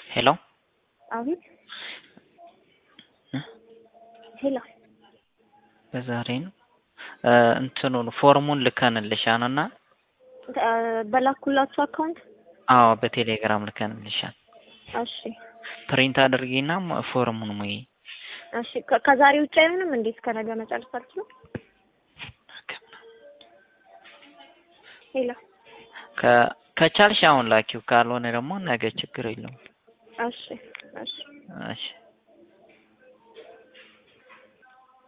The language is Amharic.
ሄሎ አቤት ሄሎ በዛሬ ነው እንትኑን ፎርሙን ልከንልሻል እና በላኩላችሁ አካውንት አዎ በቴሌግራም ልከንልሻል። እሺ ፕሪንት አድርጊና ፎርሙን ሙይ። እሺ ከ- ከዛሬ ውጭ አይሆንም እንዴ? እስከ ነገ መጨረስ አልችልም? ሄሎ ከ- ከቻልሽ አሁን ላኪው፣ ካልሆነ ደግሞ ነገ ችግር የለውም። እሺ እሺ እሺ